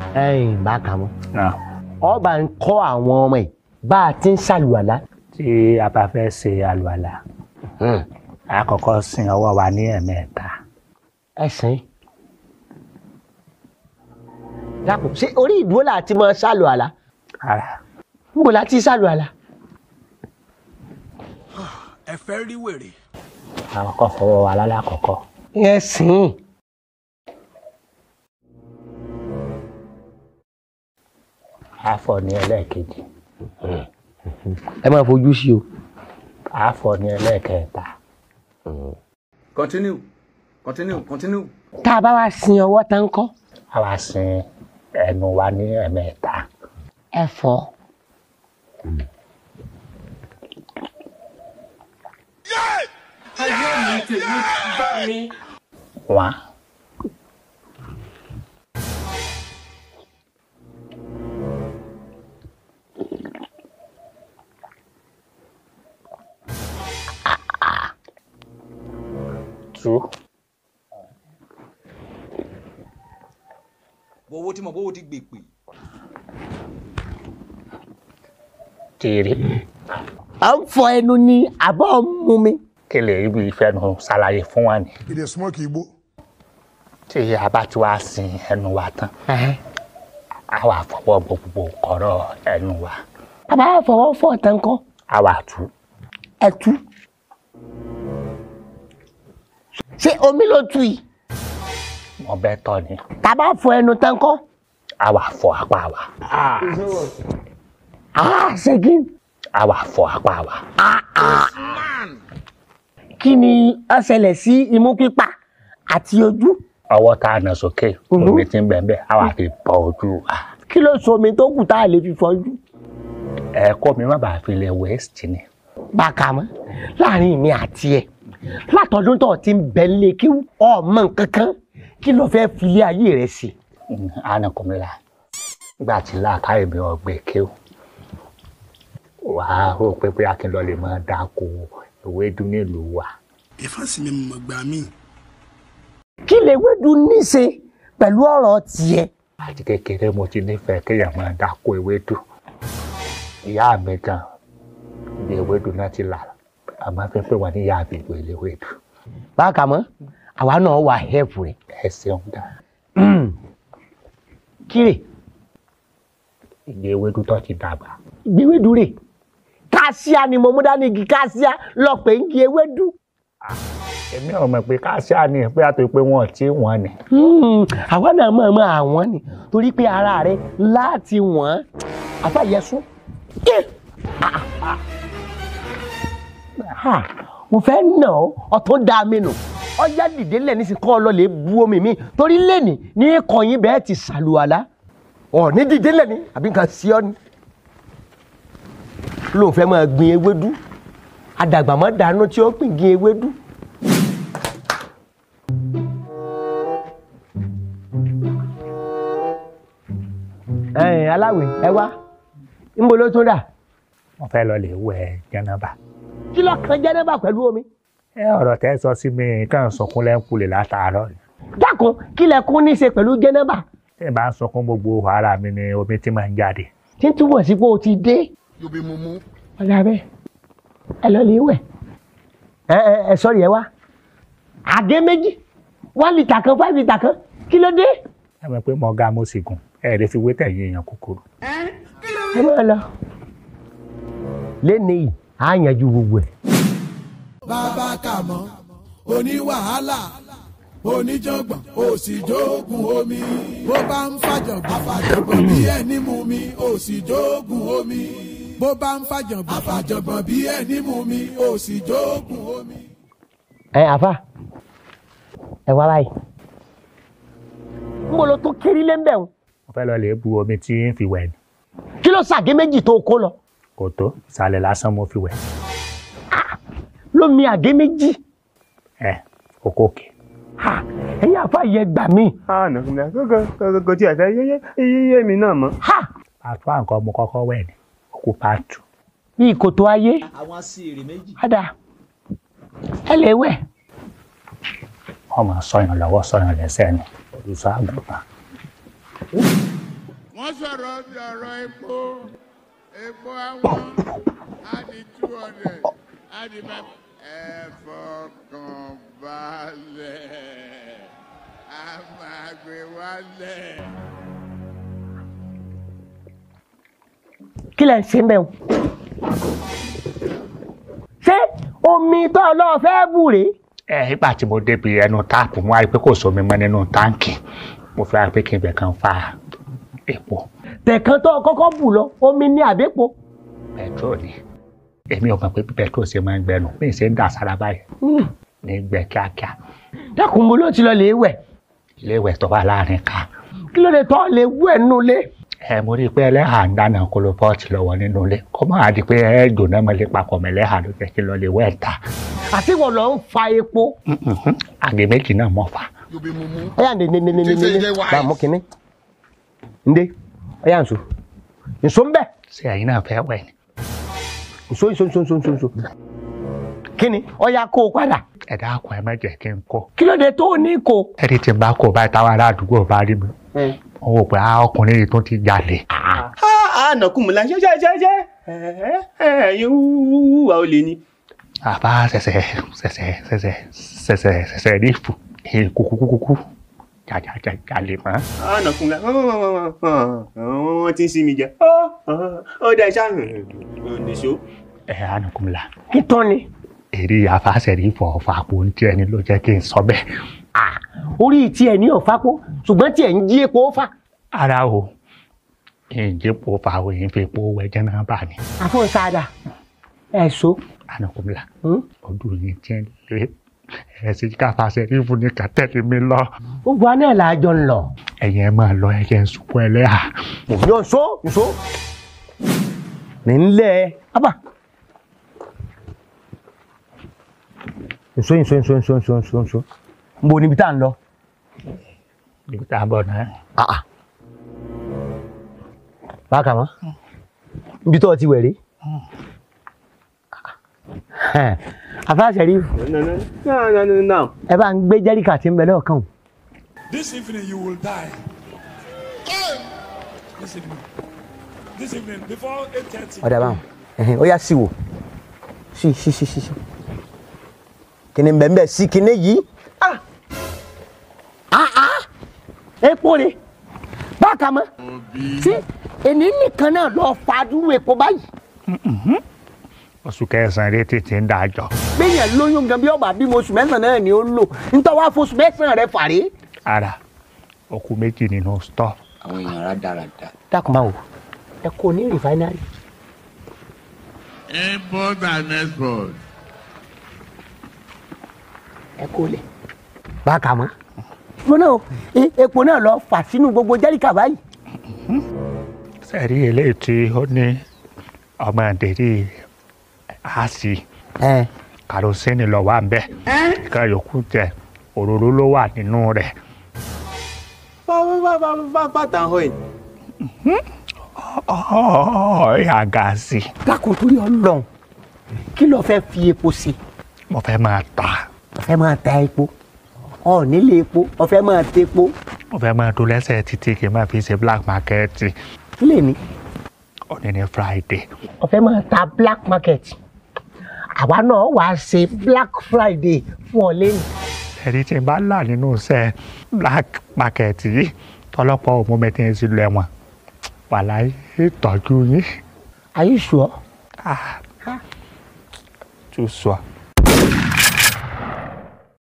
ẹ̀yìn bá kà mọ́ náà ọba ń kọ́ àwọn ọmọ ẹ̀ bá a ti ń ṣàlùwàlá. tí a bá fẹ́ ṣe àlùwàlà a kọ́kọ́ sin ọwọ́ wa ní ẹ̀mẹ́ta ẹ̀sìn. dàpọ̀ ṣé orí ìdúró là ti máa ṣàlùwàlá ara níbo la ti ṣàlùwàlá. ẹ fẹ́ rí wèrè. a kọ́kọ́ fọwọ́ wa lálàkọ́kọ́ ẹ̀sìn. a fọ ní ẹlẹ́ẹ̀kejì ẹ máa fojú sí o. a fọ ní ẹlẹ́ẹ̀kẹta continue continue continue. tá a bá wá sin ọwọ́ tán kọ́ a wá sin ẹnu wa ní ẹ̀mẹ́ta ẹ fọ́. wá tú owó tí mo bówó ti gbè pè. tìrì à ń fọ ẹnu ní àbọ̀ mú mi. kí lè rí bí ìfẹ́nu ṣàlàyé fún wa ni He dey smoke igbo. tí a bá ti wá sin ẹnu wa tán a wá fọwọ́ bọ gbogbo kọ̀rọ̀ ẹnu wa a bá fọwọ́ fọ̀ tán kọ́ a wá tú ẹ tú. ṣé omi ló tu yìí wọn bẹ tọ ni tá a bá fọ ẹnu tán kọ́. a wá fọ apá wa ah ṣègin a wá fọ apá wa kí ni ó ṣẹlẹ̀ sí imú pípa àti ojú. ọwọ́ tá a nà sókè omi ti ń bẹ̀ bẹ́ẹ̀ a wá fi bọ ojú wa kí ló so omi tó kù tá a lè fi fọjú. ẹ̀kọ́ mi má bàa fi lè waste ni bákan mọ́ láàrin mi àti ẹ̀ látọdún tó ti ń bẹ lé kí ọmọ nǹkan kan kí ló fẹ́ fi ilé ayé rẹ̀ sí. anakunmila nígbà tí làákàyè mi ọgbẹ kéwù wàá rò pé pé akínlọ lè máa dáko ewédú nílùú wa ìfọ́sí mi mọ̀ gbà mí. kí lè wédu níṣe pẹ̀lú ọ̀rọ̀ tiẹ̀. àti kékeré mo ti nífẹ̀ẹ́ kéèyàn máa dáko ewédú ìyá mi gan ibi ewédú náà ti là àmọ́ fẹ́ pé wà ní ìyá àbígbò ilé ewédú bákan mọ́ àwa náà wà hẹ́ẹ̀pù rẹ̀. ẹ ṣeun dá kíre ìgbé ewédú tó ti dàgbà gbéwédu rè káṣíà ni mo mú dání igi káṣíà lọ pé ń gi ewédú. èmi ò mọ̀ pé káṣíà ni pé àti pé wọn ò tí wọ́n ni Hmm, àwa náà mọ̀ mọ́ àwọn ni torí pé ara rẹ̀ láti wọ́n àfàyẹsùn. mo fẹ́ nà ọ́ ọ̀tún dá mi nù ọjà dìde lẹ́ni sì kọ́ ọ lọ lè bu omi mi torí lẹ́ni ní kọ̀yìn bẹ́ẹ̀ ti sàlùwàlá ọ̀ ní dìde lẹ́ni àbí nǹkan sí ọ ni. lóun fẹ́ máa gbin ewédú àdàgbà mọ́ dànù tí ó gbìn gbin ewédú. ẹ̀yin aláwẹ̀ ẹ wá níbo ló tún dà wọ́n fẹ́ lọ lè wẹ̀ jẹnaba kí ló kan jẹ́nẹ́bà pẹ̀lú omi. ẹ ọ̀rọ̀ tẹ́ sọ sí mi kàn sunkún lẹ́ńkulè látàárọ̀ ni dákun kí lẹ kún ní í ṣe pẹ̀lú jẹ́nẹ́bà tí n bá ń sunkún gbogbo ara mi ni omi ti máa ń jáde tí ń túbọ̀ sí pé o ti dé. yóò bí mumu. ọ̀gá bẹ́ẹ̀ ẹ lọ lè wẹ̀ ẹ ẹ ẹ sọ̀rọ̀ yẹn wá àgé méjì one litre kan five litre kan kí ló dé. ẹ mọ̀ pé mo ga mo sì gùn ẹ lè fi wé tẹ̀yìn èèyàn kúkúrú ẹ máa lọ. lẹ́nu yìí á yanjú gbogbo ẹ̀. bàbá kàmọ́ oníwàhálà oníjàngbọ̀n òsìjókùn omi bó bá ń fàjọ̀gbọ̀n àfàjọ̀gbọ̀n bí ẹni mú mi òsìjókùn omi bó bá ń fàjọ̀gbọ̀n àfàjọ̀gbọ̀n bí ẹni mú mi òsìjókùn omi. ẹ àfa ẹ wá báyìí n bolo tó kiri lé ń bẹ̀ wọn mo fẹ́ lọ lè bu omi tí ń fi wẹ̀ ni kí ló ṣàgé méjì tó kó lọ kò tó ìsàlẹ̀ lásán mo fi wẹ̀ lómi àgé méjì ẹ kókó òkè ha ẹ̀yin àfa yẹ gbà mí àná kò tí ẹ fẹ́ yé yé mi náà mọ́. ha pàtó àǹkan mo kọ́kọ́ wẹ̀ ni òkú pàtó bí ìkòtò ayé àwọn sí èrè méjì. padà ẹ lè wẹ̀ wọ́n máa sọyàn lọ́wọ́ sọyàn lẹ́sẹ̀ ni olùsọ àgùntàn wọ́n sọ̀rọ̀ bí ọ̀rọ̀ epo epo àwọn á di two hundred á di five. ẹ fọkàn balẹ̀ a máa gbé wálẹ̀. kí lẹ̀ ń ṣe mẹ́ o ṣé omi tó lọ́ọ́ fẹ́ bù rèé ẹ nígbà tí mo débi ẹnu táàpù mo wá rí i pé kò sómi mọ́ nínú táǹkì mo fi wá pé kí n bẹ̀ kan fa epo tẹ̀kan tó kọ́kọ́ bù lọ omi ní àbẹ́pọ̀ pẹtrol ni èmi ò mọ̀ pé bí pẹtrol ṣe máa ń gbẹnu bí n ṣe ń dà sára báyìí ní gbẹ kíákíá dákun mo ló ti lọ lè wẹ̀ ilé ìwẹ̀ tó wà láàrin ká kí ló dé tọ́ lè wẹ̀ nínú ilé ẹ mo rí i pé ẹlẹ́hà ń dáná kolopọ́ọ̀tì lọ́wọ́ nínú ilé kó má di pé ẹ dùnà mọ́lẹ́ papọ̀ mọ́ ẹlẹ́hà ló jẹ́ kí n lọ lè wẹ̀ ta àti wọ́n lọ ń fa epo àgè méjì náà mọ̀ fà You be mumu. ọ̀yà ní ní ní ní ní Ṣé ní ṣe wise? bá a mú kínní ndé ọ̀yà nsọ nsọ ń bẹ̀ ṣé ẹ̀yin náà fẹ́ wẹ̀ ni nsọ nsọ nsọ nsọ nsọ nsọ kínní ọ̀yà kó o padà ẹ dákun ẹ má jẹ́ kí n kó kí ló dé tó o ní kó o. ẹni tí n bá kó báyìí táwọn ará àdúgbò bá rí mi wọn wò pé ah, ọkùnrin yìí tó ti jalè a nàkú mu la ṣe ṣe ṣe ṣe ẹyin wúwúwà ó lè ní. àbá ṣẹ̀ṣẹ̀ ṣẹ̀ṣẹ̀ ṣẹ̀ṣẹ̀ ṣẹ̀ṣẹ̀ ṣẹ̀ṣẹ̀ rí ìfù kúkúkúkú jàjàjà jalè mọ́. a nàkú mu la wọ́n ti ń sinmi jẹ ó dá iṣẹ́ nìṣó. ẹ ànàkùnmùlà kí tán ni èrè àfàṣẹ̀rí fọ̀ọ̀fà àpò ń tiẹ̀ ni ló jẹ́ kí n sọ bẹ́ẹ̀. orí tiẹ̀ ní ọ̀fápó ṣùgbọ́n tiẹ̀ ń jí epo fà. ara o ìjẹ́pọ̀ fàwọ̀ yìí fi epo wẹ̀jẹ̀ náà bà ní. àfọ̀nsáadà ẹ̀ so. ànàkùnmùlà Hmm? ọdún yìí tiẹ̀ lé ẹ̀sìn káfàṣẹ̀rí fún ní kàtẹ́lì mi lọ. gbogbo aná là á jọ ń lọ. ẹ̀yin ẹ̀ máa lọ ẹ̀yẹ sunkún ẹlẹ́hà. yóò so nso. mi ń lẹ ẹ. abà. nso nso nso nso nso nso nso. n bo níbi tá à ń lọ. níbi tá a bọ̀ náà. Ah, ah. bákan mọ́ ibi tó o ti wẹ̀ rí. àfáàṣẹ rí ẹ bá ń gbé jẹ́ríkà tí ń bẹ lọ́ọ̀kan o. This evening you will die. This evening. This evening before eight thirty. ọ̀dà báwọn ẹ̀hìn ó yá sí wò sí sí sí sí sí kìnìún bẹ́ẹ̀ bẹ́ẹ̀ sí kìnìún yìí ah ah ah epo ni bákan mọ́ sí èmi nìkan náà lọ fàdúró epo báyìí oṣù kẹsàn-án rẹ tètè ń dájọ́. gbẹ̀yìn lóyún gan bí ọba bímọ oṣù mẹ́sàn-án náà ni ó lò nítorí wàá fọṣù mẹ́sàn-án rẹ fàrí. ara òkú méjì nínú stọọ. àwọn èèyàn rádaràda. dákun máa wò ẹ kò ní rìfáínárì. Import and export. ẹ kó lè. bákan mọ́ mo náà e- epo náà lọ fà sínú gbogbo jẹ́ríkà báyìí. sẹ́ẹ̀rí eléyìí tí ó ní ọmọ àdéhì àásì ẹ kàrósínì lọ wà ń bẹ̀ ìka yòókù tẹ òróró ló wà nínú rẹ̀ bàtà hó ẹ̀. ọ̀ọ́yà gáàsì dákun torí Ọlọ́run kí ló fẹ́ fi epo sí mo fẹ́ máa tà ó fẹ́ máa ta epo ọ nílé epo ó fẹ́ máa ta epo mo fẹ́ máa tó lẹ́sẹ̀ títí kí n máa fi ṣe black market kí lè ní òní ní friday ó fẹ́ máa ta black market àwa náà wàá ṣe black friday fún ọ lẹ́nu ẹ̀rí tí n bá là nínú iṣẹ́ black market yìí tọ́lọ́pọ̀ òmùmẹ́tì ń sílùú ẹ̀wọ̀n wàláyé ìtọ́jú yín are you sure? too sure.